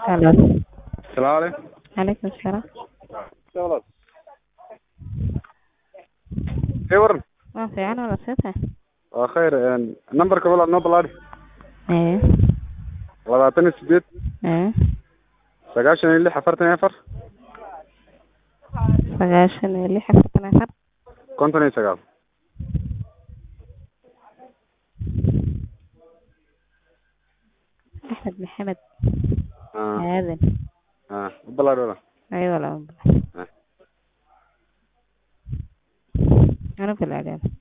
Hello. Salaamu calaykum. Calaykum salaam. Walaal. Ee waran. Waa fiican walaal see tahay? Waa khayr een nambarka walaal noo balaadhi. Ee. labaatan iyo sideed Ee. sagaashan iyo lix afartan iyo afar Sagaashan iyo lix afartan iyo afar. konton iyo sagaal Axmed Maxamed Ah, Aadan. ah, u balaadhi walaal. Ay walaal. Ah. Ano kala aadan.